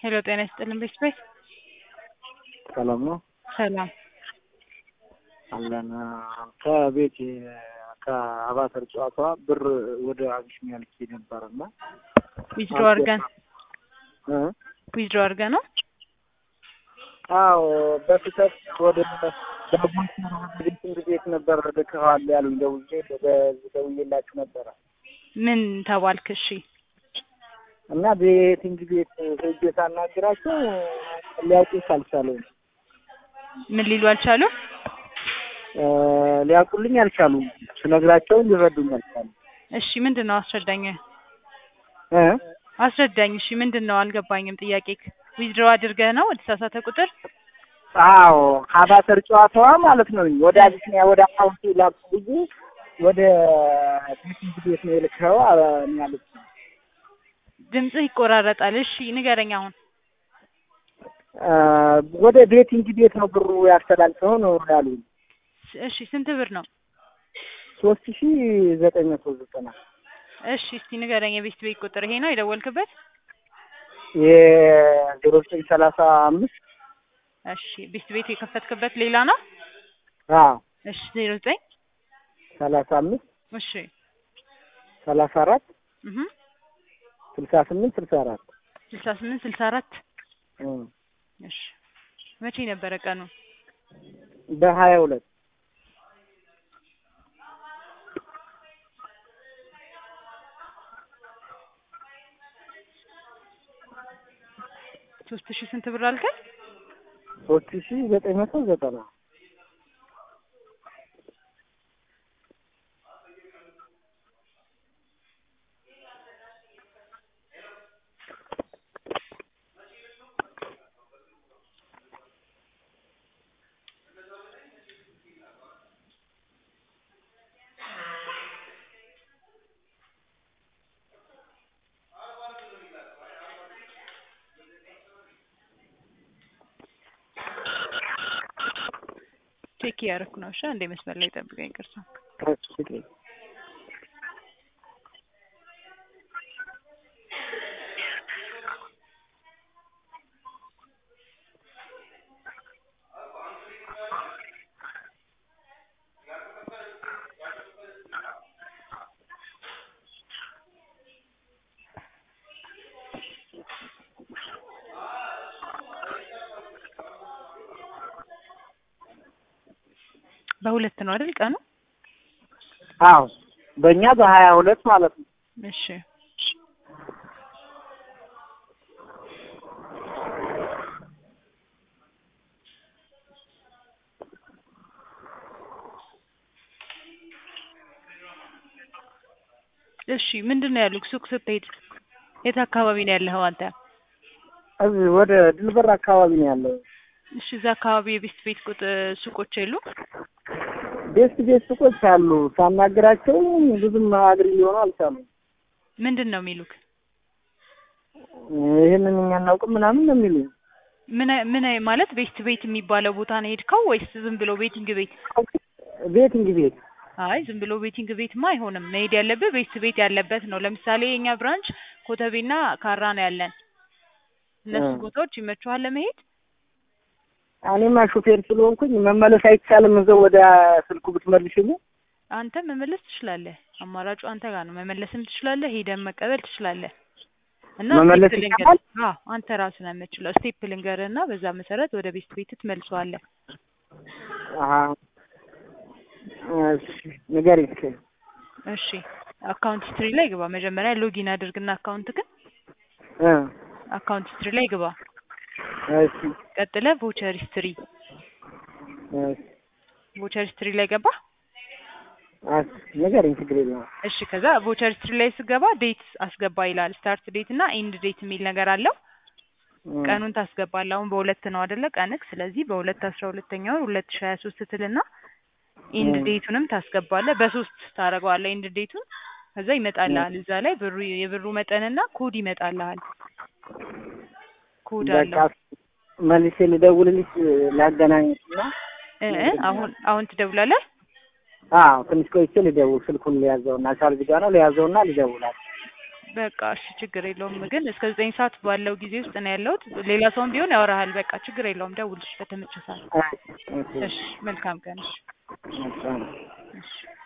ሄሎ ጤና ይስጥልን ቤት ቤት ሰላም ነው ሰላም አለን ከቤት ከአባተር ጨዋታ ብር ወደ አቢሲኒያ ልኬ ነበር እና ዊዝድሮ አድርገን ዊዝድሮ አድርገን ነው አዎ በስህተት ወደ ቤቲንግ ቤት ነበር ልከዋል ያሉኝ ደውዬ ደውዬላችሁ ነበረ ምን ተባልክ? እሺ እና ቤቲንግ ቤት ሄጄ ሳናግራቸው ሊያውቁት አልቻሉም። ምን ሊሉ አልቻሉም? ሊያውቁልኝ አልቻሉም። ስነግራቸው ሊረዱኝ አልቻሉም። እሺ ምንድን ነው አስረዳኝ እ አስረዳኝ። እሺ ምንድን ነው አልገባኝም። ጥያቄ ዊዝድሮ አድርገህ ነው ወደ ተሳሳተ ቁጥር? አዎ አባተር ጨዋታዋ ማለት ነው ወደ አቢሲኒያ ወደ አካውንት ላኩ ብዬ ወደ ቤቲንግ ቤት ነው የልከው ያሉት። ድምፅህ ይቆራረጣል። እሺ ንገረኝ አሁን። ወደ ቤቲንግ ቤት ነው ብሩ ያስተላልፈው ነው ያሉኝ። እሺ ስንት ብር ነው? ሶስት ሺ ዘጠኝ መቶ ዘጠና እሺ እስቲ ንገረኝ። የቤት ቤት ቁጥር ይሄ ነው የደወልክበት? የዜሮ ዘጠኝ ሰላሳ አምስት እሺ ቤት ቤት የከፈትክበት ሌላ ነው? አዎ እሺ ዜሮ ዘጠኝ ሰላሳ አምስት እሺ ሰላሳ አራት እህ ስልሳ ስምንት ስልሳ አራት ስልሳ ስምንት ስልሳ አራት እሺ መቼ ነበረ ቀኑ? በሀያ ሁለት ሶስት ሺህ ስንት ብር አልከኝ? ሶስት ሺ ዘጠኝ መቶ ዘጠና ቼክ እያደረኩ ነው። እሺ አንዴ መስመር ላይ ጠብቀኝ። ቅርሳ በሁለት ነው አይደል ቀኑ? አዎ በእኛ በሀያ ሁለት ማለት ነው። እሺ እሺ ምንድን ነው ያሉት? ሱቅ ስትሄድ የት አካባቢ ነው ያለኸው አንተ? እዚህ ወደ ድልበር አካባቢ ነው ያለው። እሺ እዛ አካባቢ የቤት ቤት ቁጥ ሱቆች የሉ? ቤት ቤት ሱቆች አሉ። ሳናግራቸው ብዙም አግሪ ሊሆኑ አልቻሉም። ምንድን ነው የሚሉክ? ይህንን እኛ እናውቅም ምናምን ነው የሚሉኝ። ምን ምን ማለት ቤት ቤት የሚባለው ቦታ ነው የሄድከው ወይስ ዝም ብሎ ቤቲንግ ቤት? ቤቲንግ ቤት አይ ዝም ብሎ ቤቲንግ ቤትማ አይሆንም። መሄድ ያለብህ ቤት ቤት ያለበት ነው። ለምሳሌ የኛ ብራንች ኮተቤና ካራ ነው ያለን። እነሱ ቦታዎች ይመችኋል ለመሄድ? እኔማ ሹፌር ስለሆንኩኝ መመለስ አይቻልም። እዛው ወደ ስልኩ ብትመልሽልኝ። አንተ መመለስ ትችላለህ። አማራጩ አንተ ጋር ነው። መመለስም ትችላለህ፣ ሄደን መቀበል ትችላለህ። እና መመለስ ስቴፕ ልንገርህ። ይቻላል? አዎ አንተ ራስህ ነው የምትችለው። ስቴፕ ልንገርህ እና በዛ መሰረት ወደ ቤት ቤት ትመልሰዋለህ። አሀ እሺ ንገሪኝ እስኪ። እሺ አካውንት ሂስትሪ ላይ ግባ። መጀመሪያ ሎጊን አድርግና አካውንት ግን እ አካውንት ሂስትሪ ላይ ግባ። እሺ ቀጥለ ቮቸር ሂስትሪ እሺ ቮቸር ሂስትሪ ላይ ገባ። እሺ ንገሪኝ፣ ችግር የለውም። እሺ ከዛ ቮቸር ሂስትሪ ላይ ስገባ ዴት አስገባ ይላል። ስታርት ዴት እና ኢንድ ዴት የሚል ነገር አለው። እ ቀኑን ታስገባለህ። አሁን በሁለት ነው አይደለ ቀንክ። ስለዚህ በሁለት አስራ ሁለተኛ ወር ሁለት ሺህ ሀያ ሶስት ትልና ኢንድ እ ዴቱንም ታስገባለህ። በሶስት ታደርገዋለህ ኢንድ ዴቱን። ከዛ ይመጣልሃል እዛ ላይ ብሩ የብሩ መጠንና ኮድ ይመጣልሃል። ኮድ በቃ አለው። መልሼ ልደውልልሽ ላገናኝሽ እና እ እ አሁን አሁን ትደውላለህ። አዎ ትንሽ ቆይቼ ልደውል። ስልኩን ሊያዘውና ቻርጅ ጋር ነው ሊያዘውና ልደውላል። በቃ እሺ ችግር የለውም ግን እስከ ዘጠኝ ሰዓት ባለው ጊዜ ውስጥ ነው ያለሁት ሌላ ሰውም ቢሆን ያወራሃል በቃ ችግር የለውም ደውልሽ በተመቸ ሰዓት እሺ እሺ መልካም ቀን እሺ እሺ እሺ